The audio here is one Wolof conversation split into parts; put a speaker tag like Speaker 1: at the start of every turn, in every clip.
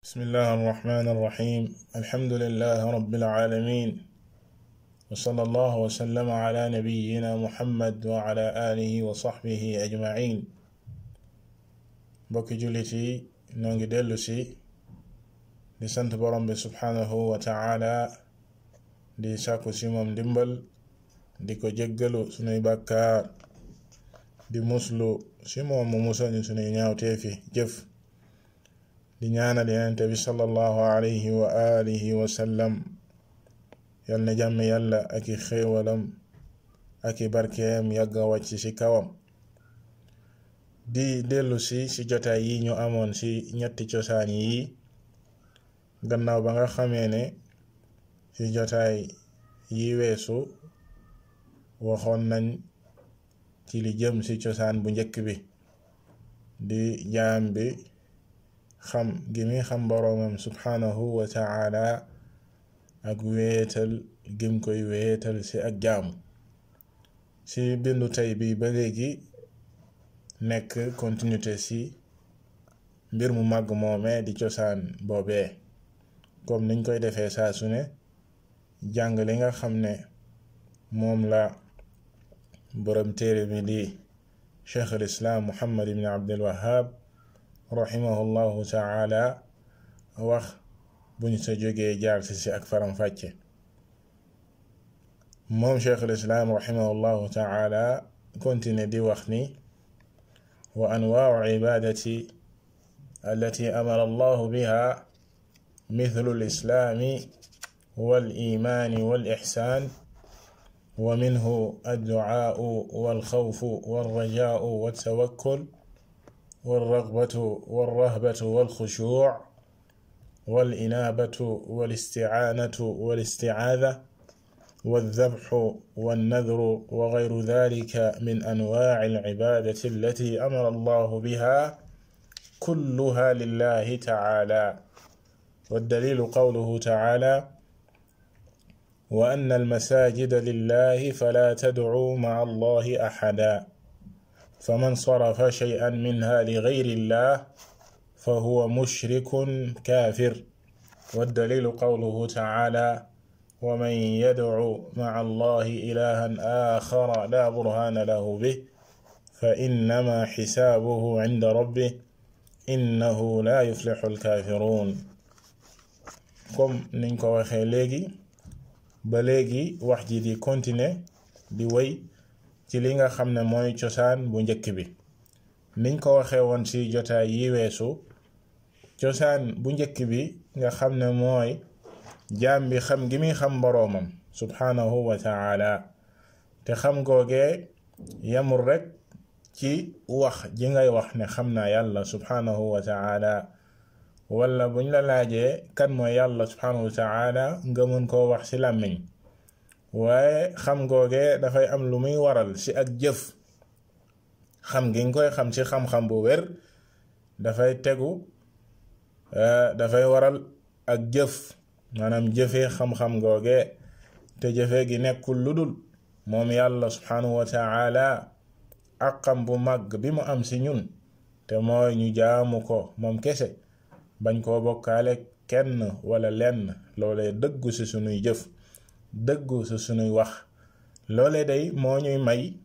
Speaker 1: بسم الله الرحمن الرحيم الحمد لله رب العالمين وصلى الله وسلم على نبينا محمد وعلى آله وصحبه أجمعين bokki jullit yi noo ngi dellu si di sant borom bi subhanahu wa taala di sàkku si moom ndimbal di ko jéggalu sunuy bàkkaar di muslu si moom mu musal ñu sunuy ñaawteefi jëf di ñaanal yenente bi sallallahu alayhi wa alihi wa sallam yal na jàmm yàlla ak i xéewalam ak i barkeem yàgga wàcc ci kawam di dellu si ci jotaay yi ñu amoon ci ñetti cosaan yi gannaaw ba nga xamee ne ci jotaay yi weesu waxoon nañ ci li jëm ci cosaan bu njëkk bi di jaam bi xam gi mi xam boroomam subhanahu wa taala ak wéetal gim koy wéetal ci ak jaamu ci bindu tey bi ba léegi nekk continuité ci mbir mu màgg moomee di cosaan boobee comme niñ koy defee saa su ne jàng li nga xam ne moom la borom téere bi di cheikh al islaam muhammad ibn abdul wahab rahimahullahu taala wax buñ sa jógee jaar si si ak faram fàcce moom cheikh al islaam rahimahullahu taala continue di wax ni wa anwaau cibaadati allati amara allahu biha mithlu alislaami walimaani walixsaan ومنه الدعاء والخوف والرجاء والتوكل والرغبة والرهبة والخشوع والإنابة والاستعانة والاستعاذة والذبح والنذر وغير ذلك من أنواع العبادة التي أمر الله بها كلها لله تعالى والدليل قوله تعالى وأن المساجد لله فلا تدعوا مع الله أحدا فمن صرف شيئا منها لغير الله فهو مشرك كافر والدليل قوله تعالى ومن يدع مع الله إلها آخر لا برهان له به فإنما حسابه عند ربه إنه لا يفلح الكافرون comme niñ ko waxee léegi ba léegi wax ji di continuer di wéy ci li nga xam ne mooy cosaan bu njëkk bi niñ ko waxee woon ci jotaay yi weesu cosaan bu njëkk bi nga xam ne mooy jaam bi xam gi muy xam boroomam subhanahu wa taala te xam googee yamul rekk ci wax ji ngay wax ne xam naa yàlla subhanahu wa taala wala buñ la laajee kan mooy yàlla subhanahu wa taala nga mën koo wax ci làmmiñ waaye xam googee dafay am lu muy waral ci ak jëf xam gi nga koy xam ci xam-xam bu wér dafay tegu dafay waral ak jëf maanaam jëfee xam-xam googee te jëfe gi nekkul lu dul moom yàlla subhanahu wa taala ak xam bu màgg bi mu am ci ñun te mooy ñu jaamu ko moom kese bañ koo bokkaale kenn wala lenn loolee dëggu ci sunuy jëf dëggu ci sunuy wax loole day moo ñuy may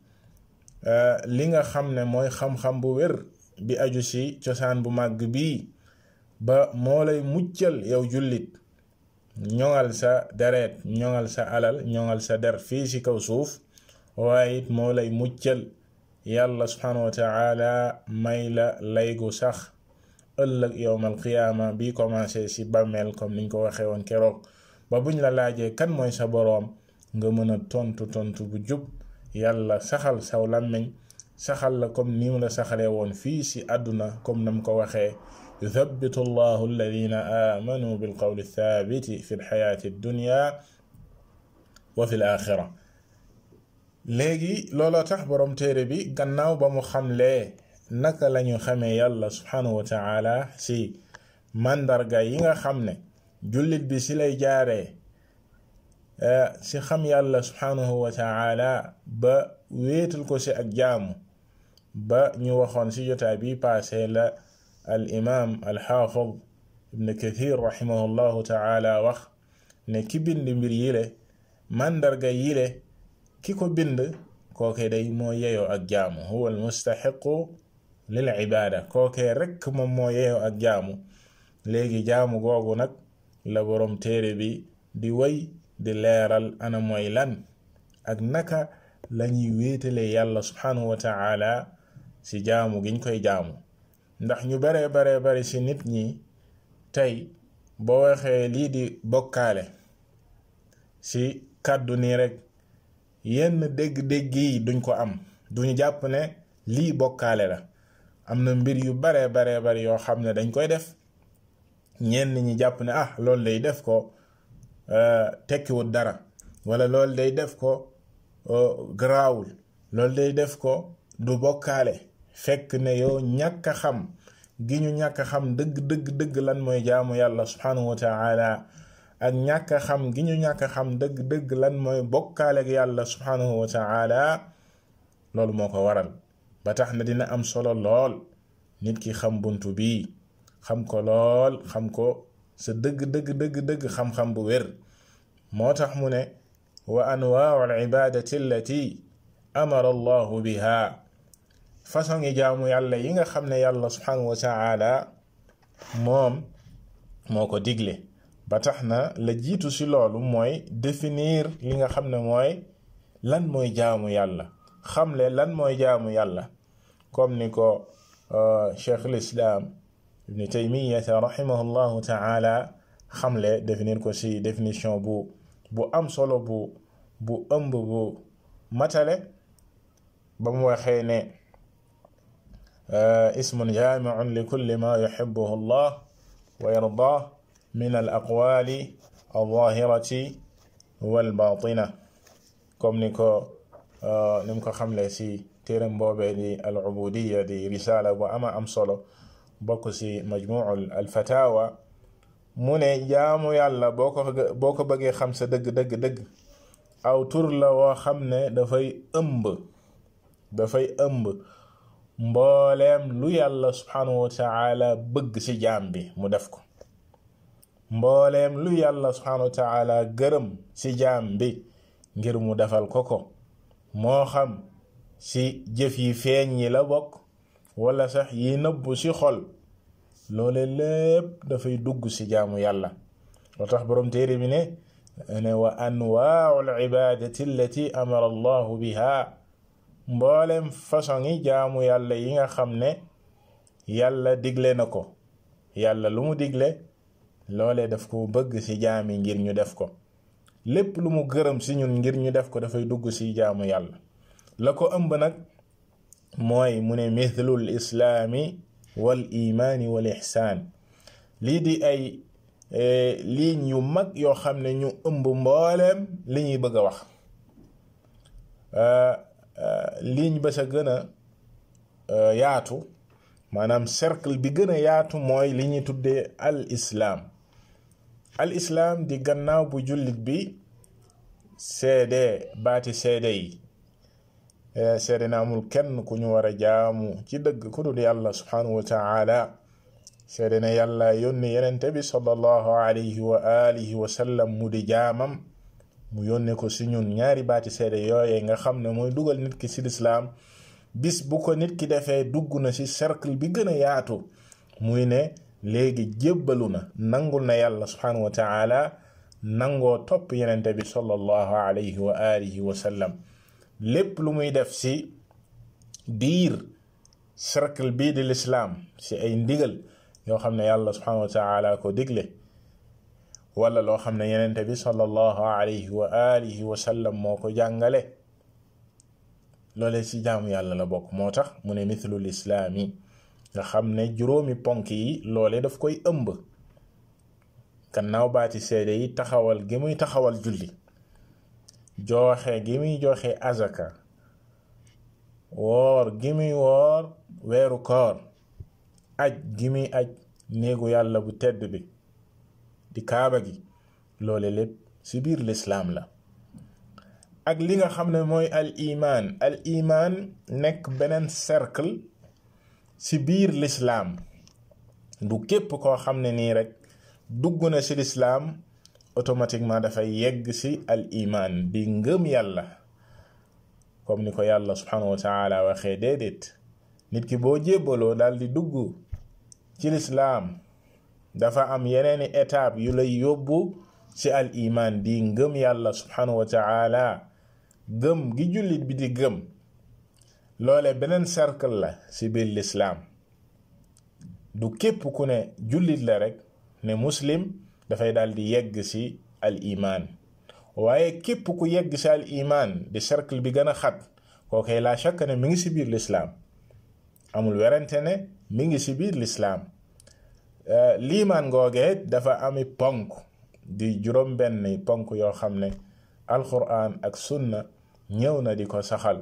Speaker 1: li nga xam ne mooy xam-xam bu wér bi aju ci cosaan bu màgg bii ba moo lay muccal yow jullit ñoŋal sa deret ñoŋal sa alal ñoŋal sa der fii ci kaw suuf waaye it moo lay muccal yàlla subhanahu wa taala may la laygu sax ëllëg yowmal qiyaama bi commencé ci bàmmeel comme niñ ko waxee woon keroog ba buñ la laajee kan mooy sa boroom nga mën a tontu tontu bu jub yàlla saxal saw làmmiñ saxal la comme ni mu la saxalee woon fii ci àdduna comme nam ko waxee yuthabitu allahu alladina amanu bilqawli thabiti fi lxayaati dunya wa fi l axira léegi looloo tax boroom téere bi gannaaw ba mu xamlee naka lañu xamee yàlla subhanahu wa taala ci màndarga yi nga xam ne jullit bi ci lay jaaree ci xam yàlla subhanahu wa taala ba wéetal ko ci ak jaamu ba ñu waxoon ci jotaay bi paase la al imaam al xaafid ibn kathir rahimahullahu taala wax ne ki bind mbir yile màndarga yile ki ko bind kooke day moo yeyoo ak jaamu huwa almustaxiqu lil ibaada kooke rekk moom moo yeyoo ak jaamu léegi jaamu googu nag la boroom téere bi di way di leeral ana mooy lan ak naka lañuy wéetale yàlla subhanahu wa taala ci jaamu giñ koy jaamu ndax ñu bare bare bare ci nit ñi tey boo waxee lii di bokkaale ci kàddu nii rek yenn dégg-dégg yi duñ ko am duñu jàpp ne lii bokkaale la am na mbir yu bare bare bare yoo xam ne dañ koy def ñenn ñi jàpp ne ah loolu day def ko tekkiwul dara wala loolu day def ko garaawul loolu day def ko du bokkaale fekk ne yow ñàkk a xam gi ñu ñàkk a xam dëgg dëgg dëgg lan mooy jaamu yàlla subhanahu wa taala ak ñàkk a xam gi ñu ñàkk a xam dëgg dëgg lan mooy bokkaale ak yàlla subhanahu wa taala loolu moo ko waral ba tax na dina am solo lool nit ki xam buntu bii xam ko lool xam ko sa dëgg dëgg dëgg dëgg xam-xam bu wér moo tax mu ne wa anwaau al ibadati allati amara allahu biha façon yi jaamu yàlla yi nga xam ne yàlla subhanahu wa taala moom moo ko digle ba tax na la jiitu ci loolu mooy définir li nga xam ne mooy lan mooy jaamu yàlla xamle lan mooy jaamu yàlla comme ni ko cheikh lislaam ibni taymiyata rahimahullahu taala xamle définir ko ci définition bu bu am solo bu bu ëmb bu matale ba mu waxee ne ismun jaamiun li kulli ma yuhibbuhu allah wa yardah min al aqwali alzahirati walbatina comme ni ko ni mu ko xamle ci téeram boobee di al ubudiya di risala bu ama am solo bokk ci majmuu al fatawa mu ne jaamu yàlla boo ko boo ko bëggee xam sa dëgg dëgg dëgg aw tur la woo xam ne dafay ëmb dafay ëmb mbooleem lu yàlla subhanahu wa taala bëgg ci jaam bi mu def ko mbooleem lu yàlla subhanahu wa taala gërëm ci jaam bi ngir mu defal ko ko moo xam ci jëf yi feeñ yi la bokk wala sax yi nëbbu ci xol loole lépp dafay dugg ci jaamu yàlla loo tax boroom téere bi ne ne wa anwaau al ibadati allati amara allahu biha mboolem façon yi jaamu yàlla yi nga xam ne yàlla digle na ko yàlla lu mu digle loolee daf ko bëgg ci jaam yi ngir ñu def ko lépp lu mu gërëm ci ñun ngir ñu def ko dafay dugg ci jaamu yàlla la ko ëmb nag mooy mu ne mithlul islaami wal imaani wal ihsaan lii di ay ligne yu mag yoo xam ne ñu ëmb mbooleem li ñuy bëgg a wax ligne ba sa gën a yaatu maanaam cercle bi gën a yaatu mooy li ñuy tuddee al islaam al islaam di gannaaw bu jullit bi seede baati seede yi seede na amul kenn ku ñu war a jaamu ci dëgg ku dul yàlla subhanahu wa taala seede na yàlla yónni yenente bi sallallahu alayhi wa alihi wa sallam mu di jaamam mu yónne ko si ñun ñaari baati seede yooye nga xam ne mooy dugal nit ki si lislaam bis bu ko nit ki defee dugg na ci cercle bi gën a yaatu muy ne léegi jébbalu na nangul na yàlla subhanahu wa taala nangoo topp yenente bi sallallahu alayhi wa alihi wa sallam lépp lu muy def ci biir cercle bii di lislaam ci ay ndigal yoo xam ne yàlla subhanahu wa taala ko digle wala loo xam ne yenente bi sallallahu alayhi wa alihi wa sallam moo ko jàngale loole ci jaamu yàlla la bokk moo tax mu ne mithlul islaami nga xam ne juróomi ponk yi loole daf koy ëmb gannaaw baati seede yi taxawal gi muy taxawal julli jooxe gi muy joxe azaka woor gi muy woor weeru koor aj gi muy aj néegu yàlla bu tedd bi di kaaba gi loole lépp ci biir lislaam la ak li nga xam ne mooy al iman al iman nekk beneen cercle ci biir lislaam du képp koo xam ne nii rek dugg na ci lislaam automatiquement dafay yegg ci al iman di ngëm yàlla comme ni ko yàlla subhanahu wa taala waxee déedéet nit ki boo jébbaloo daal di dugg ci lislaam dafa am yeneeni étape yu lay yóbbu ci al iman di ngëm yàlla subhanahu wa taala gëm gi jullit bi di gëm loole beneen cercle la ci biir lislaam du képp ku ne jullit la rek ne muslim dafay daal di yegg ci al iman waaye képp ku yegg ci al iman di cercle bi gën a xat kookay laa shakk ne mi ngi ci biir lislaam amul werante ne mi ngi ci biir lislaam liimaan ngoogee dafa ami ponk di juróom benn ponk yoo xam ne alquran ak sunna ñëw na di ko saxal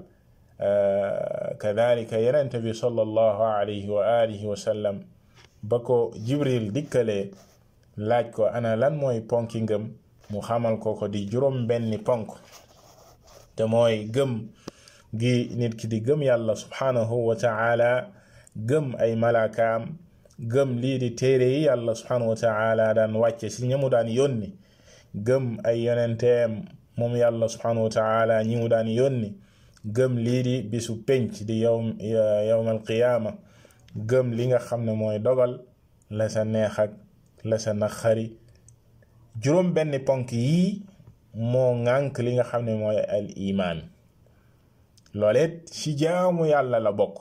Speaker 1: kadalika yenente bi sallallahu alayhi wa alihi wa sallam ba ko jibril dikkalee laaj ko ana lan mooy ponki ngëm mu xamal ko ko di juróom benni ponk te mooy gëm gi nit ki di gëm yàlla subhanahu wa ta'ala gëm ay malaakaam gëm lii di téere yi yàlla subhanahu wa ta'ala daan wàcce ci ñamu daan yónni gëm ay yonenteem moom yàlla subhanahu wa ta'ala ñi mu daan yónni gëm lii di bisu penc di yawm yawmal qiyaama gëm li nga xam ne mooy dogal la sa neex ak la sa naqari juróom benn ponk yii moo ŋànk li nga xam ne mooy al iman looleet ci jaamu yàlla la bokk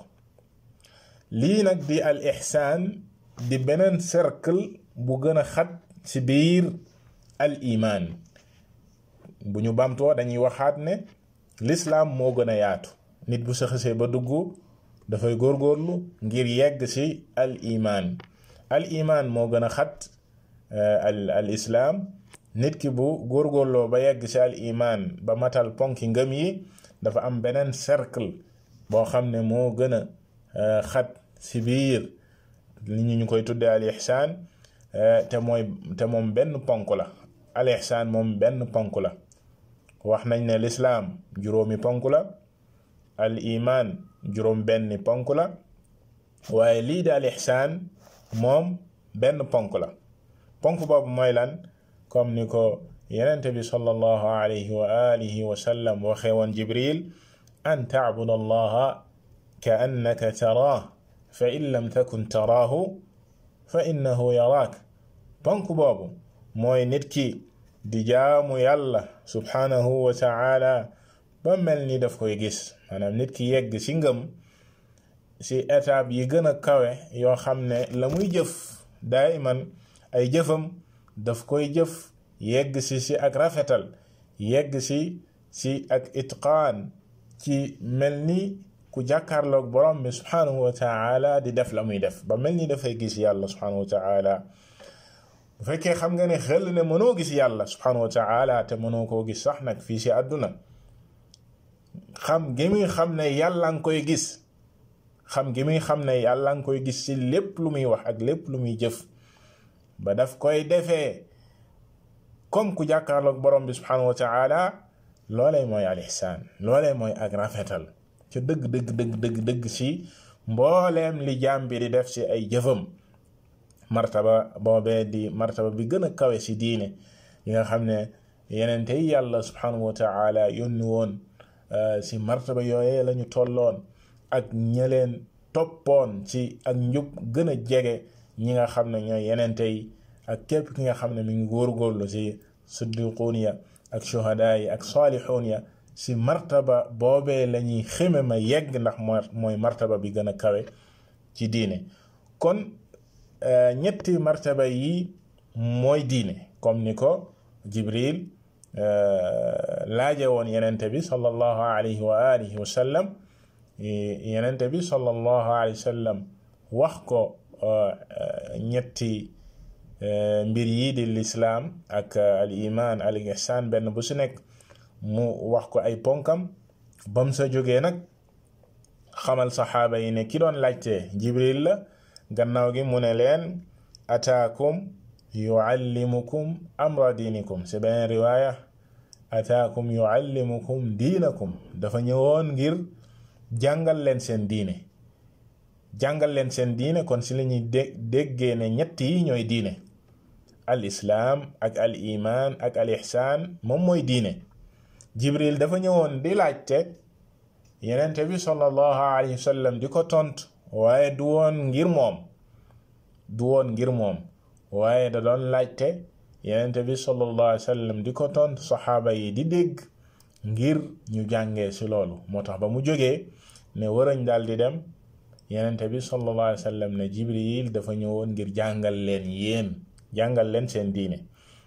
Speaker 1: lii nag di al ihsaan di beneen cercle bu gën a xat ci biir al iman bu ñu bamtoo dañuy waxaat ne lislaam moo gën a yaatu nit bu sa xësee ba dugg dafay góorgóorlu ngir yegg ci al iman al iman moo gën a xat al al islaam nit ki bu góorgóorloo ba yegg ci al iman ba matal ponki ngëm yi dafa am beneen cercle boo xam ne moo gën a xat ci biir li ñu ñu koy tuddee al ihsaan te mooy te moom benn ponk la al ihsaan moom benn ponk la wax nañ ne lislaam juróomi ponk la al iman juróom benni ponk la waaye lii di al ihsaan moom benn ponk la ponk boobu mooy lan comme ni ko yenente bi sallallahu alayhi wa alihi wa sallam waxee woon jibril an tacbud allaha ka annaka taraah fa in lam takun taraahu fa innahu yaraak ponk boobu mooy nit ki di jaamu yàlla subhanahu wa taala ba mel ni daf koy gis maanaam nit ki yegg ci ngëm ci étape yi gën a kawe yoo xam ne la muy jëf daiman ay jëfam daf koy jëf yegg ci ci ak rafetal yegg ci ci ak itqaan ci mel ni ku jàkkaarloog borom bi subhanahu wa taala di def la muy def ba mel ni dafay gis yàlla subhanahu wa taala bu fekkee xam nga ne xel ne mënoo gis yàlla subhanahu wa taala te mënoo koo gis sax nag fii ci àdduna xam gi muy xam ne yàlla nga koy gis xam gi muy xam ne yàlla nga koy gis ci lépp lu muy wax ak lépp lu muy jëf ba daf koy defee comme ku jàkkaarloog borom bi subhanahu wa taala loolee mooy al ihsaan loolee mooy ak rafetal ca dëgg dëgg dëgg dëgg dëgg ci mbooleem li jaam bi di def ci ay jëfam martaba boobee di martaba bi gën a kawe ci diine yi nga xam ne yeneen tey yàlla subhanahu wa taala yónni woon ci martaba yooyee lañu tolloon ak ñeleen toppoon ci ak njub gën a jege ñi nga xam ne ñooy yeneen tey ak képp ki nga xam ne mi ngi góorgóorlu ci siddiquun ya ak shuhadaa yi ak saalixuun ya ci martaba boobee lañuy xeme ma yegg ndax mooy martaba bi gën a kawe ci diine kon ñetti martaba yi mooy diine comme ni ko jibril laaje woon yenente bi sallallahu alayhi wa alihi wa sallam yenente bi sallallahu alayhi wa sallam wax ko ñetti mbir yi di lislaam ak al iman al ihsan benn bu si nekk mu wax ko ay ponkam bam sa jógee nag xamal saxaaba yi ne ki doon laajte jibril la gannaaw gi mu ne leen ataakum yuallimukum amra diinikum si beneen riwaaya ataakum yuallimukum diinakum dafa ñëwoon ngir jàngal leen seen diine jàngal leen seen diine kon si la ñuy dé déggee ne ñett yi ñooy diine al islaam ak al iman ak al ihsaan moom mooy diine jibril dafa ñëwoon di laajte yenente bi sallallahu alayhi wa sallam di ko tontu waaye du woon ngir moom du woon ngir moom waaye da doon laajte yenente bi sallallahu alayhi wa sallam di ko tontu saxaaba yi di dégg ngir ñu jàngee ci loolu moo tax ba mu jógee ne warañ daal di dem yenente bi sallallahu alayhi wa sallam ne jibril dafa ñëwoon ngir jàngal leen yéen jàngal leen seen diine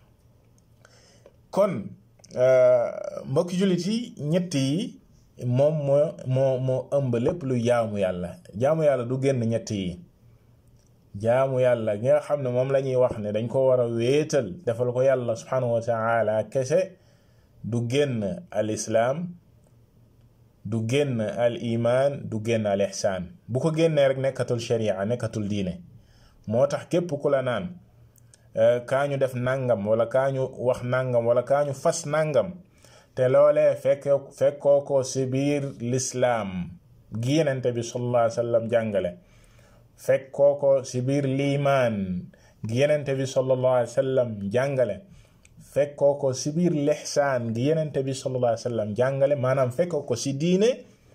Speaker 1: kon mbokki jullit yi ñett yi moom moo moo moo ëmb lépp lu jaamu yàlla jaamu yàlla du génn ñett yi jaamu yàlla gi nga xam ne moom la ñuy wax ne dañ ko war a wéetal defal ko yàlla subhanahu wa taala kese du génn al islaam du génn al iman du génn al ihsaan bu ko génnee rek nekkatul sharia nekkatul diine moo tax képp ku la naan kaa ñu def nangam wala kaa ñu wax nangam wala kaa ñu fas nangam te loolee fekk fekkoo ko si biir lislaam gi yenente bi sallallahu alayhi wa sallam jàngale fekkoo ko si biir liimaan gi yenente bi sallallahu alayhi wa sallam jàngale fekkoo ko si biir lixsaan gi yenente bi sallallahu alayhi wa sallam jàngale maanaam fekkoo ko si diine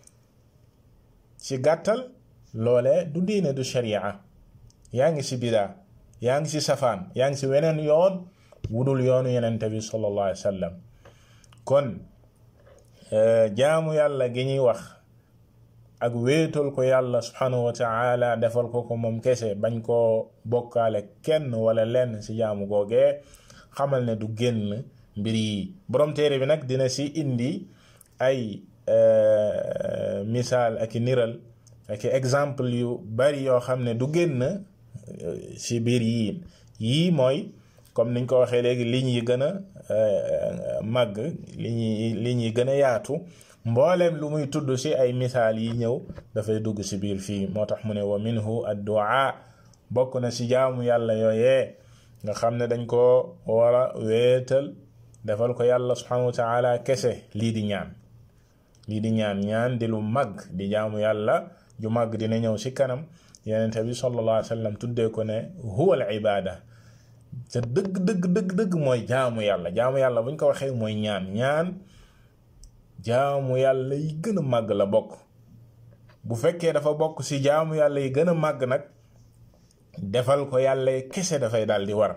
Speaker 1: ci gàttal loole du diine du sharia yaa ngi si bidaa yaa ngi si safaan yaa ngi si weneen yoon wudul yoonu yenente bi sallallahu alayhi wa sallam kon jaamu yàlla gi ñuy wax ak wéetal ko yàlla subhanahu wa taala defal ko ko moom kese bañ koo bokkaale kenn wala lenn si jaamu googee xamal ne du génn mbir yi borom téere bi nag dina si indi ay misaal ak i niral ak i exemple yu bari yoo xam ne du génn si biir yii yii mooy comme niñ ko waxee léegi ligne yi gën a màgg ligne yi ligne yi gën a yaatu mbooleem lu muy tudd si ay misaal yi ñëw dafay dugg si biir fii moo tax mu ne wa minhu addu'a bokk na si jaamu yàlla yooyee nga xam ne dañ ko war a wéetal defal ko yàlla subhanahu wa taala kese lii di ñaan lii di ñaan ñaan di lu màgg di jaamu yàlla ju màgg dina ñëw si kanam yenente bi sallallahu alayhi wa sallam tuddee ko ne huwa al ibada te dëgg dëgg dëgg dëgg mooy jaamu yàlla jaamu yàlla buñ ko waxee mooy ñaan ñaan jaamu yàlla yi gën a màgg la bokk bu fekkee dafa bokk ci jaamu yàlla yi gën a màgg nag defal ko yàlla kese dafay daal di war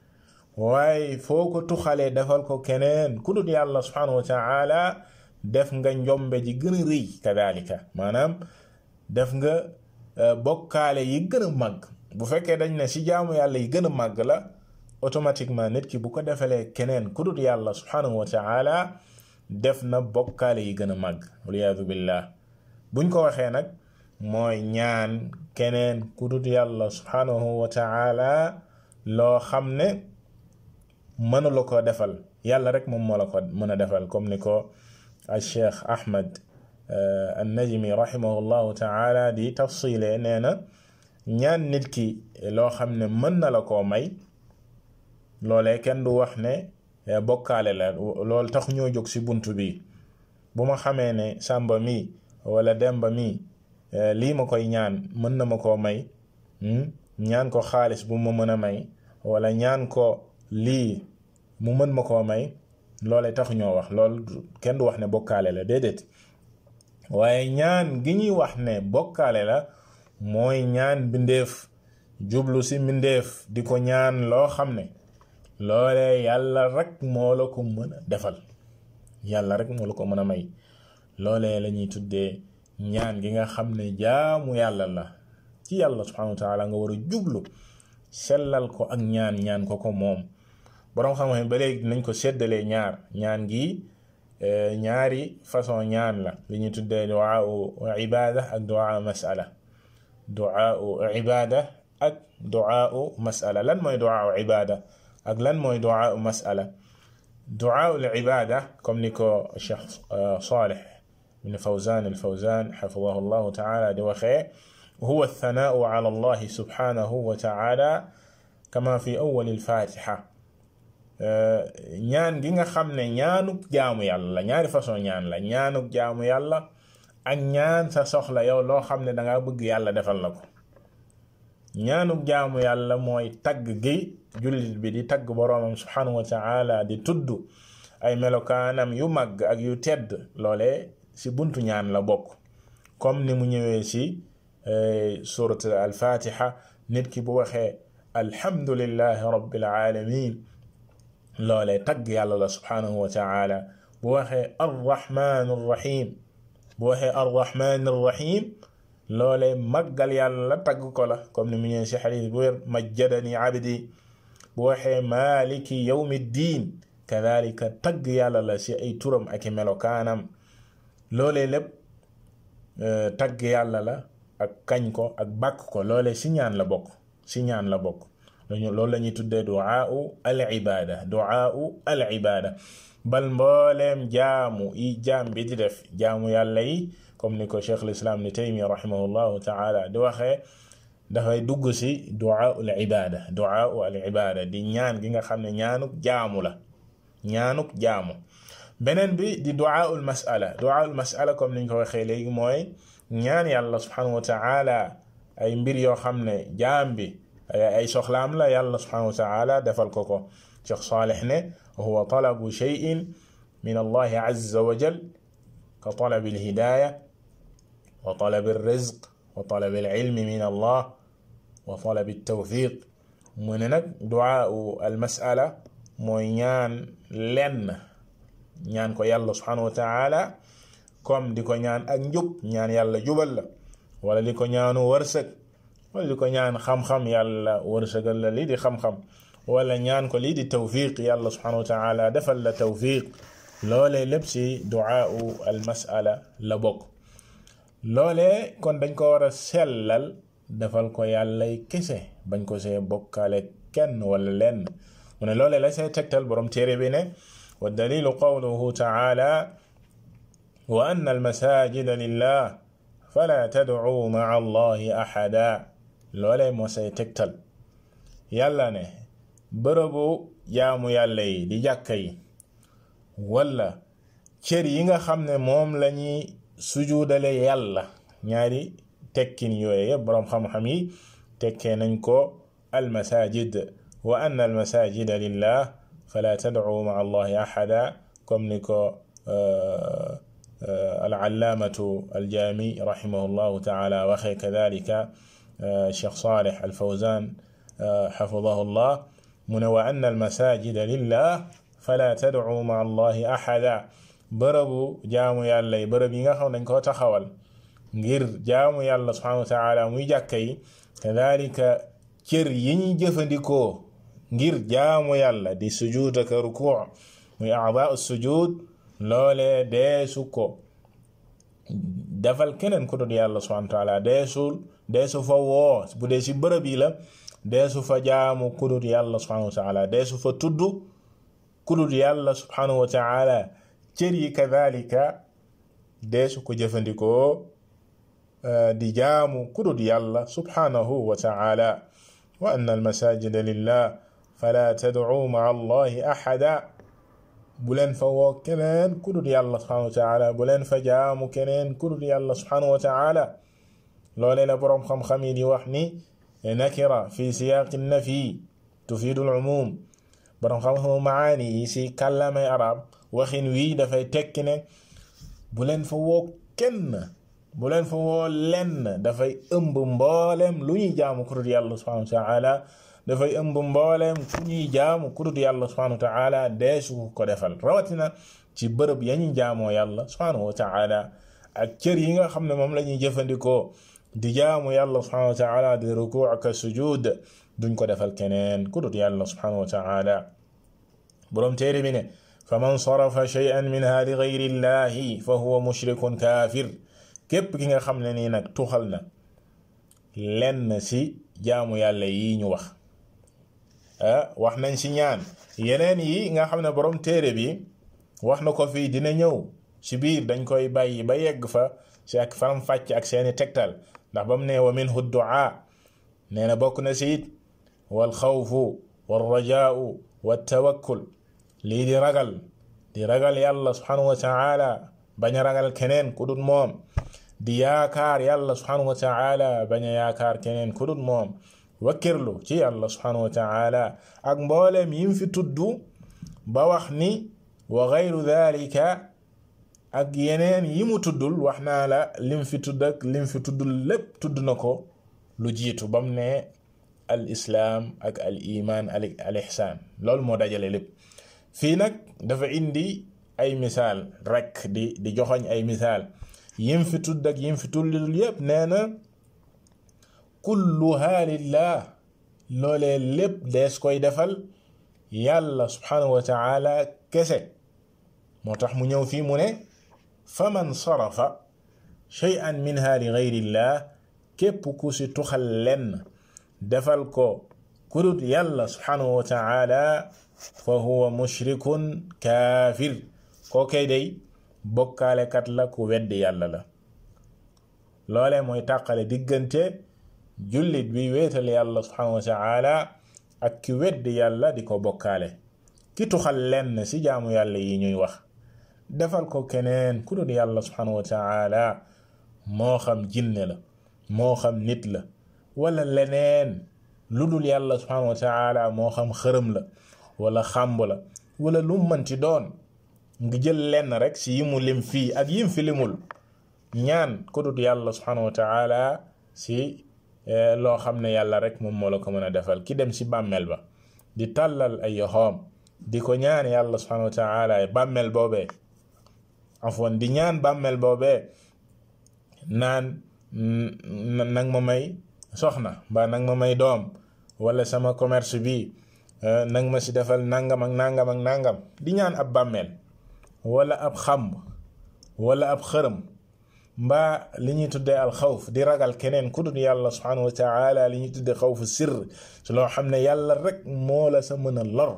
Speaker 1: waaye foo ko tuxalee defal ko keneen ku dul yàlla subhanahu wa taala def nga njombe ji gën a rëy kadalika maanaam def nga bokkaale yi gën a màgg bu fekkee dañ ne ci jaamu yàlla yi gën a màgg la automatiquement nit ki bu ko defalee keneen ku dul yàlla subhanahu wa taala def na bokkaale yi gën a màgg waliyaadu billah buñ ko waxee nag mooy ñaan keneen ku dul yàlla subhanahu wa taala loo xam ne mënu la ko defal yàlla rek moom moo la ko mën a defal comme ni ko al cheikh ahmad an najmi rahimahullahu taala di tafsile nee na ñaan nit ki loo xam ne mën na la koo may loolee kenn du wax ne bokkaale la loolu tax ñoo jóg ci bunt bi bu ma xamee ne sàmba mi wala demba mi lii ma koy ñaan mën na ma koo may ñaan ko xaalis bu ma mën a may wala ñaan ko lii mu mën ma koo may loolee tax ñoo wax loolu kenn du wax ne bokkaale la déedéet waaye ñaan gi ñuy wax ne bokkaale la mooy ñaan mbindeef jublu ci mbindeef di ko ñaan loo xam ne loolee yàlla rek moo la ko mën a defal yàlla rek moo la ko mën a may loolee la ñuy tuddee ñaan gi nga xam ne jaamu yàlla la ci yàlla subhanahu wa taala nga war a jublu sellal ko ak ñaan ñaan ko ko moom boroom xam-xam ba léegi nañ ko seddalee ñaar ñaan gi ñaari façon ñaan la li ñuy tuddee duaa ibada ak duaa masala duaa ibada ak duaa masala lan mooy duaa ibada ak lan mooy duaa masala duaa ibada comme ni ko Cheikh Salih ibn Fawzan al-Fawzan xafidahu llahu taala di waxee huwa althanau ala allahi subhanahu wa taala kama fi awwal al-fatiha ñaan gi nga xam ne ñaanuk jaamu yàlla la ñaari façon ñaan la ñaanuk jaamu yàlla ak ñaan sa soxla yow loo xam ne danga bëgg yàlla defal la ko ñaanuk jaamu yàlla mooy tagg gi jullit bi di tagg boroomam subhanahu wa taala di tudd ay melokaanam yu màgg ak yu tedd loole ci buntu ñaan la bokk comme ni mu ñëwee ci surat al-fatiha nit ki bu waxee alhamdulillahi rabbil alamin loolee tagg yàlla la subhanahu wa taala bu waxee arrahman arrahim bu waxee arrahman arrahim loolee màggal yàlla tagg ko la comme ni mu ñëwee ci xadis bu wér majjadani abdi bu waxee maliki yawmi ddin kadalika tagg yàlla la ci ay turam ak i melokaanam loolee lépp tagg yàlla la ak kañ ko ak bàkk ko loolee ci ñaan la bokk ci ñaan la bokk loolu la ñuy tuddee duaau al ibada duaau al ibada bal mbooleem jaamu yi jaam bi di def jaamu yàlla yi comme ni ko cheikh lislam ni taymiya rahimahullahu taala di waxee dafay dugg ci duaau al ibada duaau al ibada di ñaan gi nga xam ne ñaanuk jaamu la ñaanuk jaamu beneen bi di duaau al masala duaau al masala comme niñ ko waxee léegi mooy ñaan yàlla subhanahu wa taala ay mbir yoo xam ne jaam bi ay soxlaam la yàlla subhanahu wa taala defal ko ko cheikh saalih ne huwa talabu cheyin min allahi azza wa jal ka talabi alhidaya wa talabi alrizq wa talabi alilmi min allah wa talabi altawfiq mu ne nag duaau almasala mooy ñaan lenn ñaan ko yàlla subhanahu wa taala comme di ko ñaan ak njub ñaan yàlla jubal la wala di ko ñaanu wërsëg wala di ko ñaan xam-xam yàlla wërsëgal la lii di xam-xam wala ñaan ko lii di tawfiq yàlla subhanahu wa taala defal la tawfiq loolee lépp si duaau al masala la bokk loolee kon dañ ko war a sellal defal ko yàllay kese bañ ko see bokkaale kenn wala lenn mu ne loolee la see tegtal borom téere bi ne wa dalilu qawluhu taala wa anna al masajida lillah fala tad'u ma'a allahi ahada loolee moo say tegtal yàlla ne bërëbu jaamu yàlla yi di jàkka yi wala cër yi nga xam ne moom lañuy sujuudale yàlla ñaari tekkin yooye yëpp boroom xam-xam yi tekkee nañ ko almasajid wa anna almasajida lillah fala tad'u ma'a allahi ahada comme ni ko alallaamatu aljaami rahimahullahu taala waxee kadalika cheikh saleh alfawzan xafidahu llah mu ne wa anna almasajida lillah fala tad'u ma'a allahi ahada bërëbu jaamu yàlla yi bërëb yi nga xam dañ koo taxawal ngir jaamu yàlla subhanahu wa taala muy jàkka yi kadalika cër yi ñuy jëfandikoo ngir jaamu yàlla di sujud ak rukuu muy a'daa sujud loolee deesu ko defal keneen ku dul yàlla subhanahu wa taala deesul deesu fa woo bu dee si bërëb yi la deesu fa jaamu ku dul yàlla subhanahu wa taala deesu fa tudd ku dul yàlla subhanahu wa taala cër yi kadalika deesu ko jëfandikoo di jaamu ku dul yàlla subhanahu wa taala wa anna almasajida lillah fala tad'u ma'a allahi ahada bu leen fa woo keneen ku dul yàlla subhanahu wa taala bu leen fa jaamu keneen ku dul yàlla subhanahu wa taala loolee la boroom xam-xam yi di wax ni nakira fi siyaaqi nafi tufiidu al-umum boroom xam-xamu maani yi si kàllaamay arab waxin wii dafay tekki ne bu leen fa woo kenn bu leen fa woo lenn dafay ëmb mboolem lu ñuy jaamu ku dul yàlla subhanahu wa taala dafay ëmb mbooleem ku ñuy jaamu ku dul yàlla subhanahu wa taala deesu ko defal rawatina ci bërëb ya ñuy jaamoo yàlla subhanahu wa taala ak cër yi nga xam ne moom la ñuy jëfandikoo di jaamu yàlla subhanahu wa taala di rukuu ak sujud duñ ko defal keneen ku dul yàlla subhanahu wa taala boroom téere bi ne fa man sarafa shay'an minha li gayri llahi fa huwa mushrikun kaafir képp ki nga xam ne nii nag tuxal na lenn si jaamu yàlla yi ñu wax wax nañ ci ñaan yeneen yi nga xam ne borom téere bi wax na ko fii dina ñëw ci biir dañ koy bàyyi ba yegg fa ci ak faram fàcc ak seeni tegtal ndax ba mu ne wa minhu du'a nee na bokk na ci it wal xawfu wal rajaau wa tawakkul lii di ragal di ragal yàlla subhanahu wa taala bañ a ragal keneen ku dul moom di yaakaar yàlla subhanahu wa taala bañ a yaakaar keneen ku dul moom wakkirlu ci yàlla subhanahu wa taala ak mbooleem yim fi tudd ba wax ni wa gayru dalika ak yeneen yi mu tuddul wax naa la lim fi tudd ak lim fi tuddul lépp tudd na ko lu jiitu bam ne al islaam ak al iman al ihsaan loolu moo dajale lépp fii nag dafa indi ay misaal rekk di di joxoñ ay misaal yim fi tudd ak yim fi tuddul yépp nee na kulluha lillah loolee lépp dees koy defal yàlla subhanahu wa taala kese moo tax mu ñëw fii mu ne fa man sarafa shay'an minha li gayrillah képp ku si tuxal lenn defal ko kudut yàlla subhanahu wa taala fa huwa mushrikun kaafir koo kay day bokkaalekat la ku weddi yàlla la loolee mooy tàqale diggante jullit bi wéetal yàlla subhanahu wa taala ak ki weddi yàlla di ko bokkaale ki tuxal lenn ci jaamu yàlla yi ñuy wax defal ko keneen ku dul yàlla subhanahu wa taala moo xam jinne la moo xam nit la wala leneen lu dul yàlla subhanahu wa taala moo xam xërëm la wala xàmb la wala lu mënti doon nga jël lenn rek ci yi mu lim fii ak yim fi limul ñaan ku dul yàlla subhanahu wa taala ci loo xam ne yàlla rek moom moo la ko mën a defal ki dem ci bàmmeel ba di tàllal ay yoxoom di ko ñaan yàlla subhanahu wa taala bàmmeel boobee afwan di ñaan bàmmeel boobee naan nag ma may soxna mbaa nag ma may doom wala sama commerce bi nag ma ci defal nangam ak nangam ak nangam di ñaan ab bàmmeel wala ab xamb wala ab xërëm mbaa li ñuy tuddee al xawf di ragal keneen ku dul yàlla subhanahu wa taala li ñuy tuddee xawfu sirr ci loo xam ne yàlla rek moo la sa mën a lor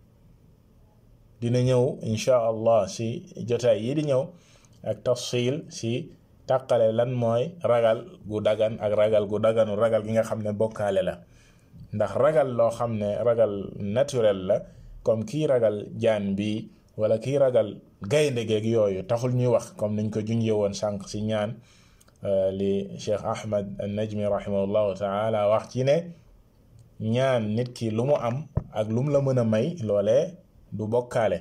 Speaker 1: dina ñëw insha allah si jotaay yi di ñëw ak tafsil si tàqale lan mooy ragal gu dagan ak ragal gu daganu ragal gi nga xam ne bokkaale la ndax ragal loo xam ne ragal naturel la comme kii ragal jaan bi wala kii ragal gaynde geeg yooyu taxul ñuy wax comme niñ ko junjee woon sànq si ñaan li Cheikh Ahmad an-Najmi rahimahullahu taala wax ci ne ñaan nit ki lu mu am ak lu mu la mën a may loolee du bokkaale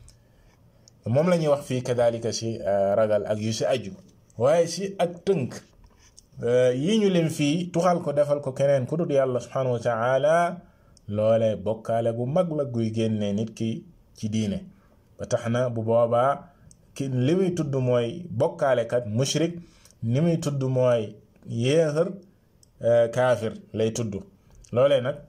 Speaker 1: moom la ñuy wax fii kadalika si ragal ak yu si aju waaye si ak tënk yi ñu leen fii tuxal ko defal ko keneen ku dul yàlla subhanahu wa taala loolee bokkaale gu mag la guy génnee nit ki ci diine ba tax na bu boobaa ki li muy tudd mooy bokkaalekat mushrik ni muy tudd mooy yéexër kaafir lay tudd loolee nag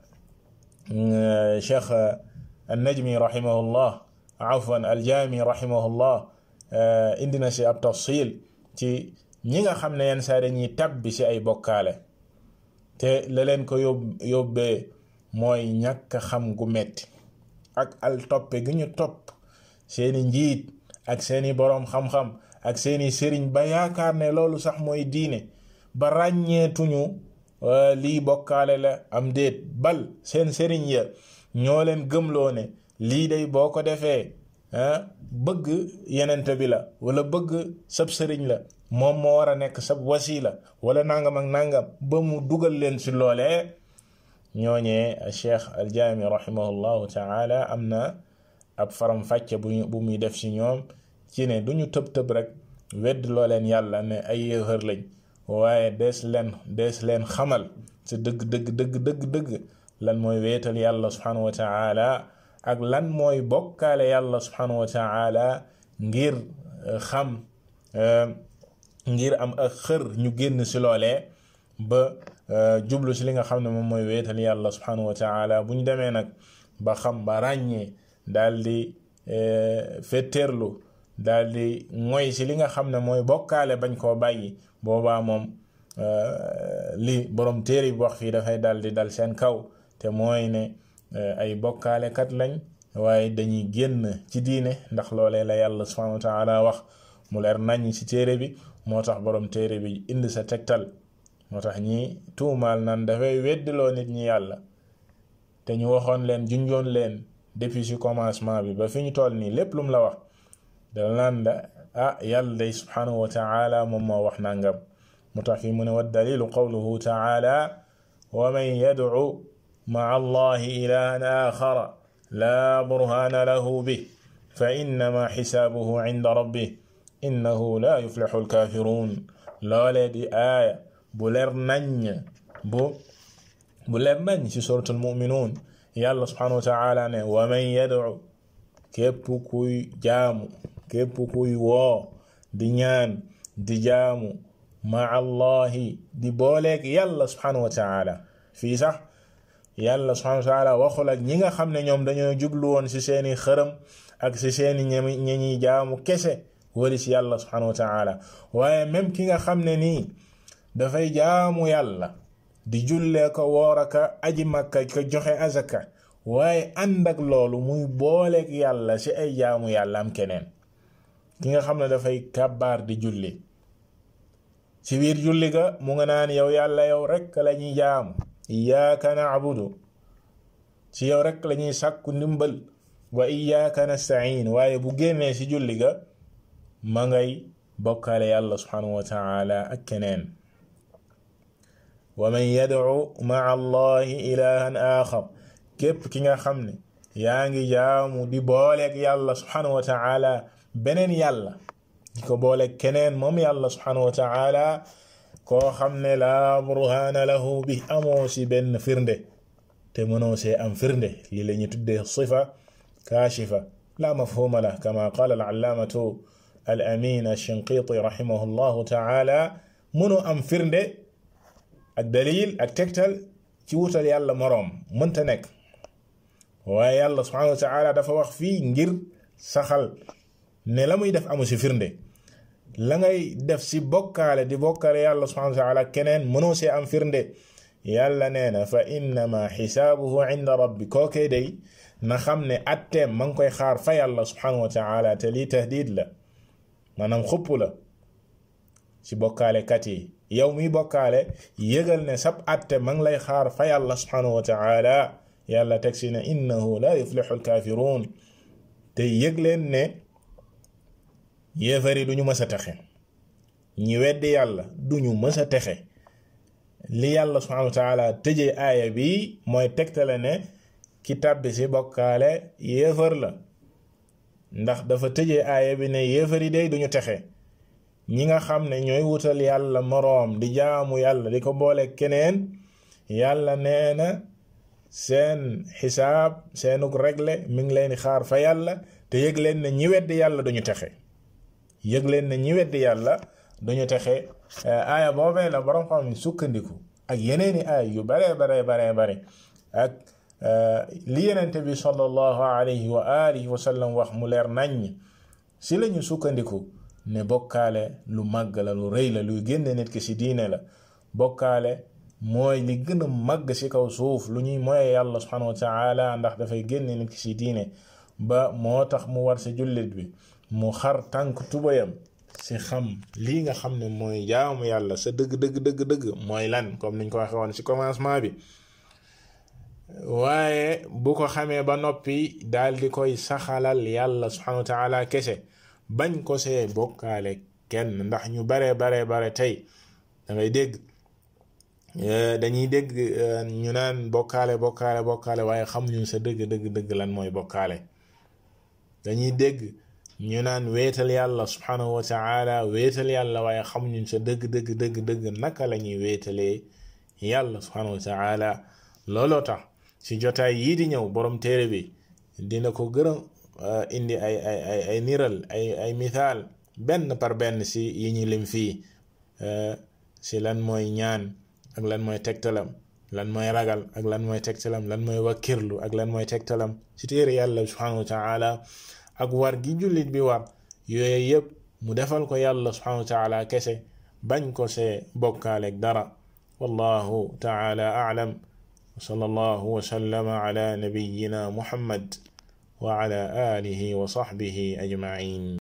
Speaker 1: cheikh annajmi rahimahullah afwan aljaami rahimahullah indi na si ab tafsil ci ñi nga xam ne yenn saa dañuy tabbi si ay bokkaale te la leen ko yób yóbbee mooy ñàkk xam gu metti ak al toppe gi ñu topp seeni njiit ak seeni boroom xam-xam ak seeni sëriñ ba yaakaar ne loolu sax mooy diine ba ràññeetuñu lii bokkaale la am déet bal seen sëriñ ya ñoo leen gëmloo ne lii day boo ko defee bëgg yenente bi la wala bëgg sab sëriñ la moom moo war a nekk sab wasila wala nangam ak nangam ba mu dugal leen si loolee ñooñee cheikh aljaami rahimahullahu taala am na ab faram fàcce bu bu muy def si ñoom ci ne du ñu tëb tëb rek wedd loo leen yàlla ne ay yéexër lañ waaye dees leen dees leen xamal ci dëgg dëgg dëgg dëgg dëgg lan mooy weetal yàlla subhanahu wa taala ak lan mooy bokkaale yàlla subhanahu wa taala ngir xam ngir am ak xër ñu génn si loolee ba jublu si li nga xam ne moom mooy weetal yàlla subhanahu wa taala bu ñu demee nag ba xam ba ràññee daal di fetteerlu daal di moy si li nga xam ne mooy bokkaale bañ koo bàyyi boobaa moom li borom téere bi wax fii dafay daal di dal seen kaw te mooy ne ay bokkaale kat lañ waaye dañuy génn ci diine ndax loolee la yàlla subhanahu wa taala wax mu leer nañ ci téere bi moo tax borom téere bi indi sa tegtal moo tax ñi tuumaal nan dafay weddiloo nit ñi yàlla te ñu waxoon leen junjoon leen depuis ci commencement bi ba fi ñu toll nii lépp lu mu la wax da naan la ah yàlla day subhanahu wa taala moom moo wax nangam moo tax fii mu ne wa dalilu qawluhu taala wa man yadcu maca allahi ilahan axara laa burhaana lahu bih fa innama xisaabuhu cinda rabbih innahu laa yuflixu alkaafiruun loolee di aaya bu leer nañ bu bu leer nañ ci suratul muminuun yàlla subhanahu wa taala ne wa man yadcu képp kuy jaamu képp kuy woo di ñaan di jaamu maa allahi di booleeg yàlla subhanahu wa taala fii sax yàlla subhanahu wa taala waxul ak ñi nga xam ne ñoom dañoo jublu woon ci seeni xërëm ak ci seeni ñi ñuy jaamu kese wali ci yàlla subhanahu wa taala waaye même ki nga xam ne nii dafay jaamu yàlla di jullee ko woor aka aji makka ko joxe azaka waaye ànd ak loolu muy booleeg yàlla ci ay jaamu yàlla am keneen ki nga xam ne dafay kàbbaar di julli ci biir julli ga mu nga naan yow yàlla yow rekk la ñuy jaamu iyaaka naabudu ci yow rekk la ñuy sàkku ndimbal wa iyaaka nastain waaye bu génnee ci julli ga ma ngay bokkaale yàlla subhanahu wa taala ak keneen wa man yadcu maa allahi ilahan axar képp ki nga xam ne yaa ngi jaamu di booleeg yàlla subhanahu wa taala beneen yàlla di ko booleeg keneen moom yàlla subhanahu wa taala koo xam ne laa burhaana lahu bi amoo si benn firnde te mënoo see am firnde lii la ñu tuddee sifa kaashifa la mafhuma la kama qaala al-allaamatu al-amin ash-shinqiti rahimahu llahu taala mënoo am firnde ak dalil ak tegtal ci wutal yàlla moroom mënta nekk waaye yàlla subhanahu wa taala dafa wax fii ngir saxal ne la muy def amu si firnde la ngay def si bokkaale di bokkaale yàlla subhanahu wa taala keneen mënoo see am firnde yàlla nee na fa innama xisaabuhu inda rabbi kookee day na xam ne atteem ma ngi koy xaar fa yàlla subhanahu wa taala te lii tahdid la maanaam xupp la ci bokkaale kat yi yow miy bokkaale yëgal ne sab atte ma ngi lay xaar fa yàlla subhanahu wa taala yàlla teg si ne innahu la yuflixu alkaafiruun te yëg leen ne yéefari duñu mës a texe ñi weddi yàlla duñu mës a texe li yàlla subhanahu wa taala tëjee aaya bi mooy tegtale ne ki tàbbi si bokkaale yéefar la ndax dafa tëjee aaya bi ne yéefari day duñu texe ñi nga xam ne ñooy wutal yàlla moroom di jaamu yàlla di ko boole keneen yàlla nee na seen xisaab seenug regle mi ngi leen di xaar fa yàlla te yëg leen ne ñi weddi yàlla duñu texe yëg leen ne ñi weddi yàlla duñu texe aaya boobee la borom xam ne sukkandiku ak yeneeni aaya yu bare bare bare bare ak li yenente bi sallallahu alayhi wa alihi wa sallam wax mu leer naññ si lañu sukkandiku ne bokkaale lu màgg la lu rëy la luy génne nit ki ci diine la bokkaale mooy li gën a màgg ci kaw suuf lu ñuy moye yàlla subhanahu wa taala ndax dafay génne nit ki ci diine ba moo tax mu war ci jullit bi mu xar tànk tubayam ci xam lii nga xam ne mooy jaamu yàlla sa dëgg dëgg dëgg dëgg mooy lan comme niñ ko waxee woon ci commencement bi waaye bu ko xamee ba noppi daal di koy saxalal yàlla subhanahu wa taala kese bañ ko see bokkaale kenn ndax ñu bare bare bare tey da ngay dégg dañuy dégg ñu naan bokkaale bokkaale bokkaale waaye xamuñu sa dëgg dëgg dëgg lan mooy bokkaale dañuy dégg ñu naan wéetal yàlla subhanahu wa taala wéetal yàlla waaye xamuñu sa dëgg dëgg dëgg dëgg naka la ñuy wéetalee yàlla subhanahu wa taala looloo tax ci jotaay yii di ñëw borom téere bi dina ko gërëm indi ay ay ay ay niral ay ay misaal benn par benn si yi ñu lim fii si lan mooy ñaan ak lan mooy tegtalam lan mooy ragal ak lan mooy tegtalam lan mooy wakkirlu ak lan mooy tegtalam si téere yàlla subhanahu wa taala ak war gi jullit bi war yooyu yëpp mu defal ko yàlla subhanahu wa taala kese bañ ko see bokkaaleeg dara wallahu taala a'lam wa sallallahu wa sallama ala nabiyyina muhammad wa ala alihi wa sahbihi ajma'in